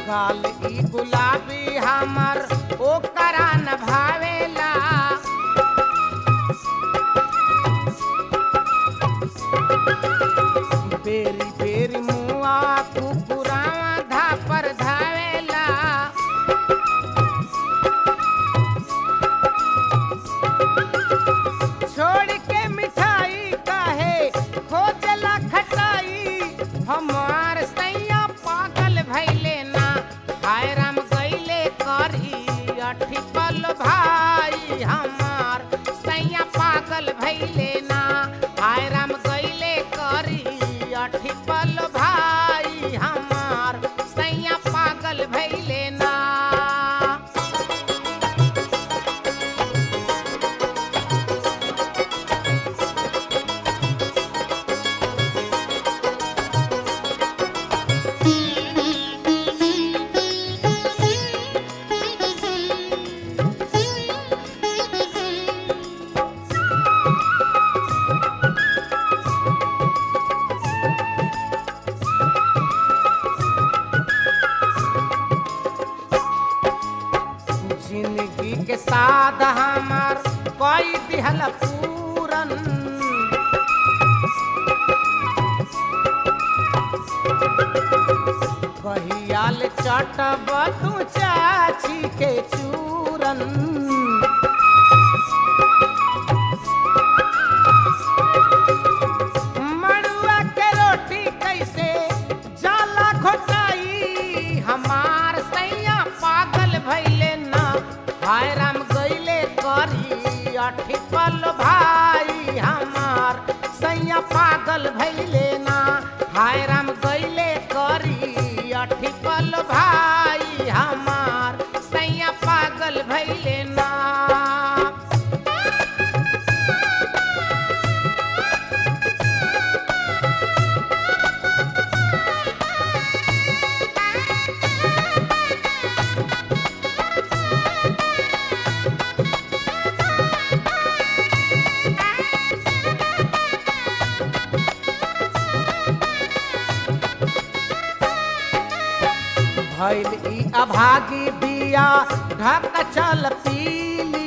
गाल ई गुलाबी हमर ओकरा न भावेला बेरी बेरी मुआ कुकुरावा धापर धावेला छोड़ के मिठाई काहे खोजला खटाई हमार सैया पागल भैले ना हाय राम गईले करी अठी पल भाई हमार सैया पागल भैले ना हाय राम गईले करी अठी पल भाई हमार सैया पागल भैले ना जिंदगी के साथ हमार कोई दिहल पूरन कहियाल चटब तू चाची के चूरन मड़ुआ के रोटी कैसे जाला घोटाई हमार सैया पागल भैले ना हाय राम गईले करी अठी पल भाई हमार सैया पागल भैले ना हाय राम गईले करी अठी पल भाई हमार सैया पागल भैले ना भैल ई अभागी बिया ढक चल पीली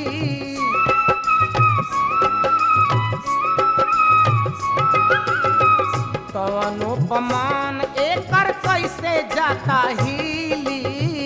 कवनो पमान एकर कैसे जाता हीली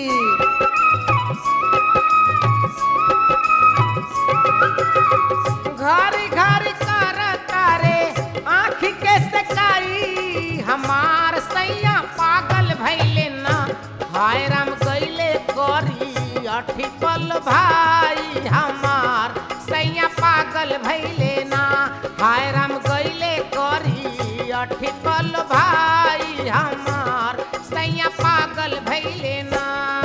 घरी घरी कर तारे आँख के सकाई हमार सैया पागल भैले ना हाय राम गईले करी अठी पल भाई हमार सैया पागल भैले ना हाय राम गईले करी अठी पल भाई हमार सैया पागल भैले ना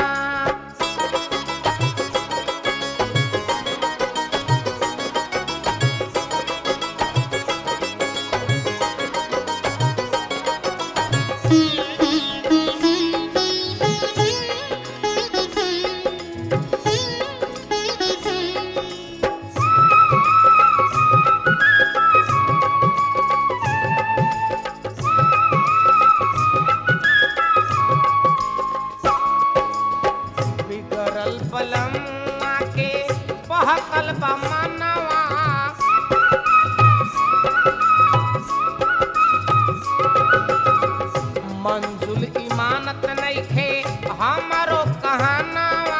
बिगड़ल पलम के बहकल बा मनवा मंजुल इमानत नइखे हमरो कहानवा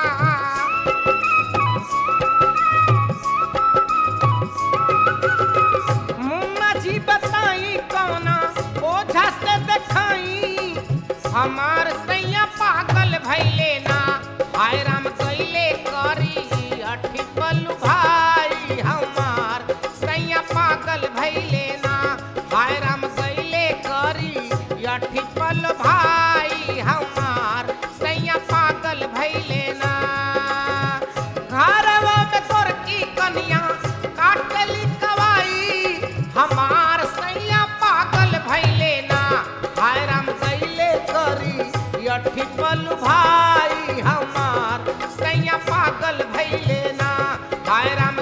मुन्ना जी बताई कौना ओझा से देखाई हमार सैया पागल भैले ना हाय राम कैले करी अठी पल्लू भाई हमार सैया पागल भैले ना हाय राम कैले करी अठी पल भाई हमार सैया पागल भैले ना घरवा में तोर की कनिया काटली कवाई हमार सैया पागल भैले ना हाय राम कैले करी अठी पल भाई हमार सैया पागल भैले ना हाय राम